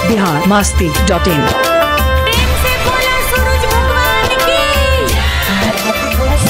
Bihar Masti dot in प्रेम से बोला सूरज भगवान की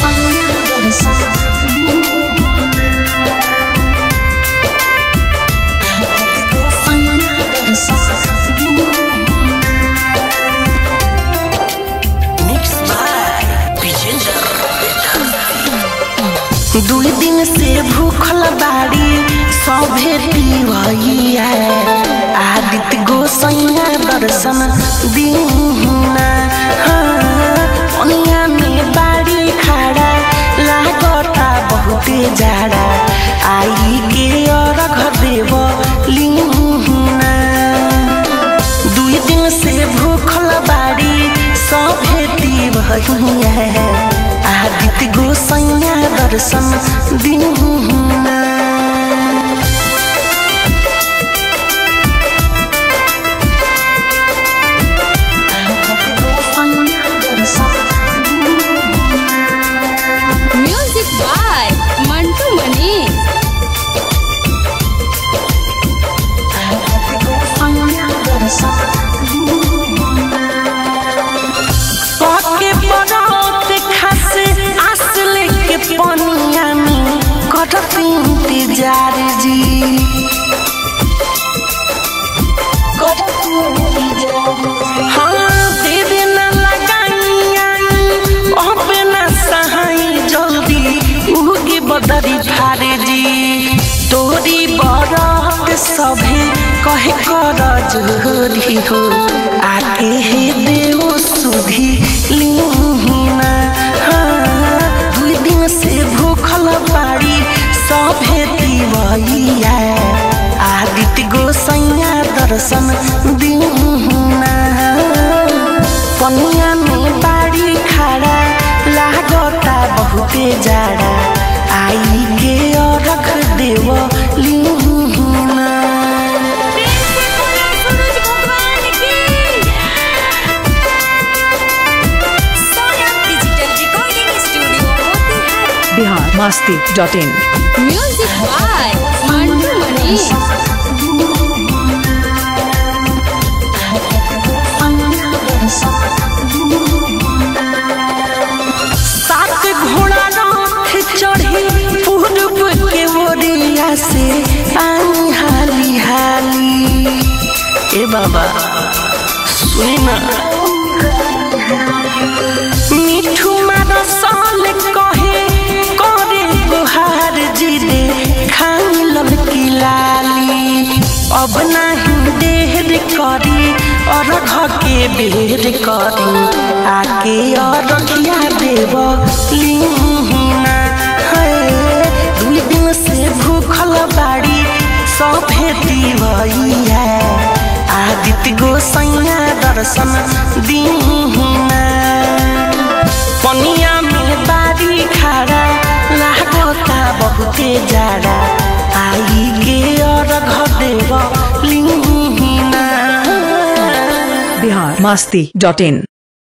दुई दिन से भूखल बाड़ी सभे पिवैया आदित्य गोसैया दर्शन दीना पनिया में बाड़ी खड़ा लागता बहुते जाड़ा आई के अर्घ देव लीना दुई दिन से भूखल बाड़ी सभे भैया आदित्य गोसैया दर्शन दीना म्यूजिक बाय मंटू मनीष पके बरत खासे आस लेके पनिया में करत इंतजार जी हाँ देवे न लगाइया अब न सहाई जल्दी उगे बदरी भारे जी तोरी बरत सभे कहे कर जोरी हो आके हे देव सुधी लीना हाँ, दुई दिन से भूखल बाड़ी सभे दिवैया आदित्य गोसैया दर्शन दीना पनिया में बाड़ी खड़ा लागता बहुते जाड़ा आई के रख देव लीना प्रेम से बोला सूरज भगवान की Sonam digital recording studio Motihari Bihar Masti dot in music by Mantu Manish सात घोड़ा रथ चढ़ी पूर्व के ओरिया से पानी हाली हाली ए बाबा सुनी ना मिठू मारा साल कहे करे गुहार जी रे खाई लड़की लाली अब नहीं देर करी और के बेर करी आके और रखिया देव लीना है दुई दिन से भूखल बाड़ी सभे दिवैया आदित्य गोसैया दर्शन दीना पनिया में बाड़ी खड़ा लागता बहुते जाड़ा आई गे और घदेव लीना बिहार मास्ती डॉट इन